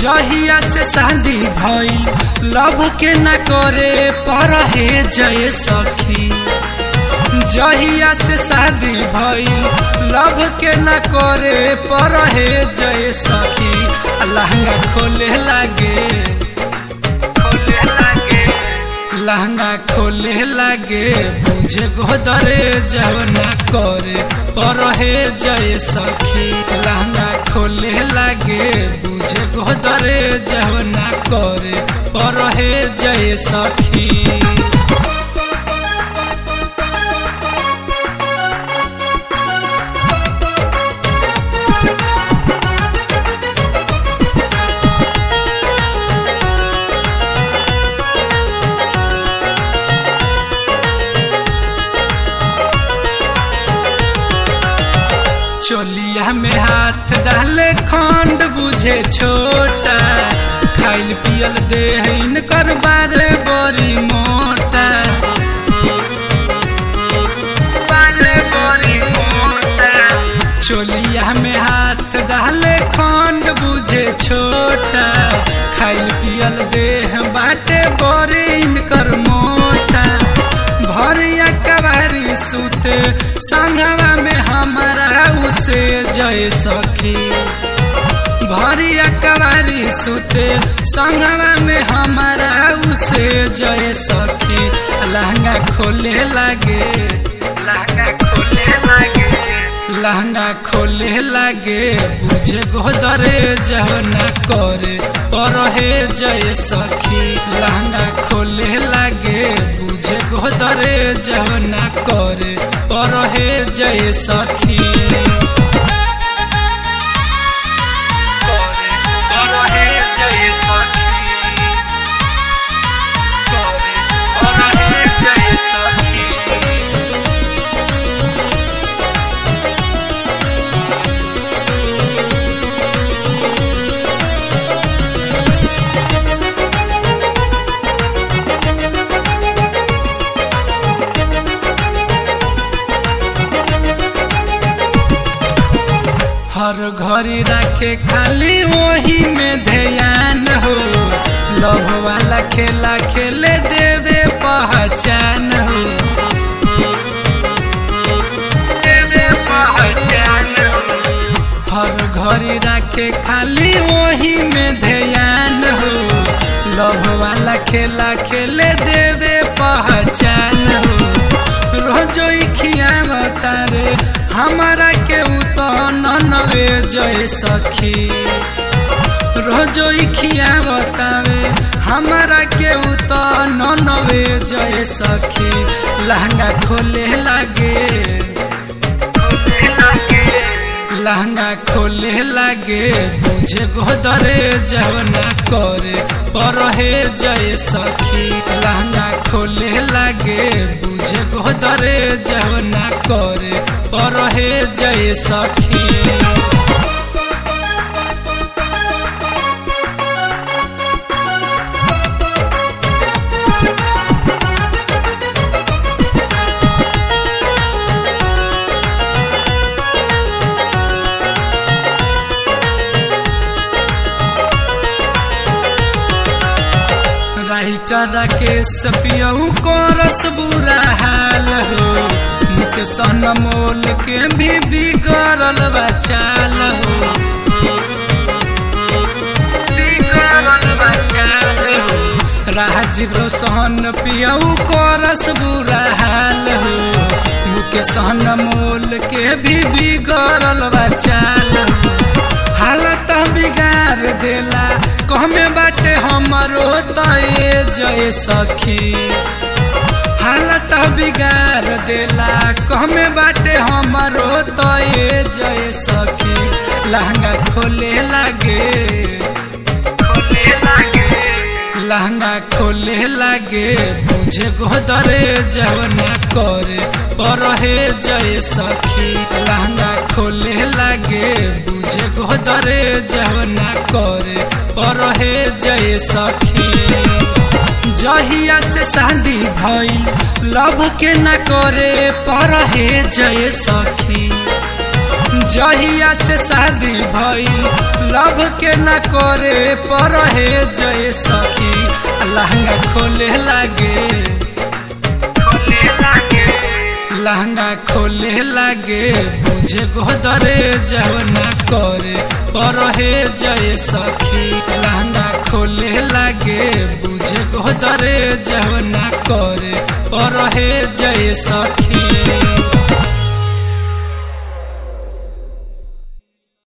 जहिया से शादी भइल लव के न करे पर हे जय सखी जहिया से शादी भइल लव के न करे पर हे जय सखी लहंगा खोले लागे खोले लागे लहंगा खोले लागे बुझे गोदरे जवना करे पर हे जय सखी लहंगा खोले लागे बुझे गोदरे जवना करे पर हे जय सखी चोलिया में हाथ डाले खंड बुझे छोटा खाइल पियल दे इनकर बारे बड़ी मोटा बारे बड़ी मोटा चोलिया में हाथ डाले खंड बुझे छोटा खाइल पियल देह बाटे बड़ी इनकर मोटा भरिया कबारी सुते संघवा में हमारा उसे जय सखी भरिया कबारी सुते संघवा में हमारा उसे जय सखी लहंगा खोले लागे लहंगा खोले लागे लहंगा खोले लागे बुझे गोदरे जहना करे पर हे जय सखी लहंगा खोले लागे बुझे गोदरे जहना करे पर हे जय सखी पर हे जय सखी पर हे जय सखी हर घड़ी रखे खाली वही में ध्यान हो लव वाला खेला खेले देवे पहचान हो देवे पहचान हो हर घड़ी रखे खाली वही में ध्यान हो लव वाला खेला खेले देवे पहचान हो रोजो खियावता रे हमारा के नवे जय सखी रोजो खियावतावे हमारा के नवे जय सखी लहंगा खोले लागे लहंगा खोले लागे बुझे गोदरे जवना करे पर हे जय सखी लहंगा खोले लागे बुझे गोदरे जवना करे पर हे जय सखी राइटर राकेश पियऊ को रस बुरा हाल हो मुख सन मोल के भी बिगड़ल बचाल हो राजीव रोशन पियऊ को रस बुरा हाल हो मुख सन मोल के भी बिगड़ल बचाल हो हालत बिगाड़ देला कहमे बाटे हमरो तये जय सखी हालत बिगाड़ देला कहमे बाटे हमरो तये जय सखी लहंगा खोले लागे खोले लागे लहंगा खोले लागे बुझे गोदरे जवना करे पर हे जय सखी लहंगा खोले लागे बुझे गोदरे जवना करे पर हे जय सखी जहिया से शादी भइल लव के न करे पर हे जय सखी जहिया से शादी भइल लव के न करे पर हे जय सखी लहंगा खोले लागे लहंगा खोले लागे बुझे गोदरे जवना करे पर हे जय सखी लहंगा खोले लागे बुझे गोदरे जवना करे पर हे जय सखी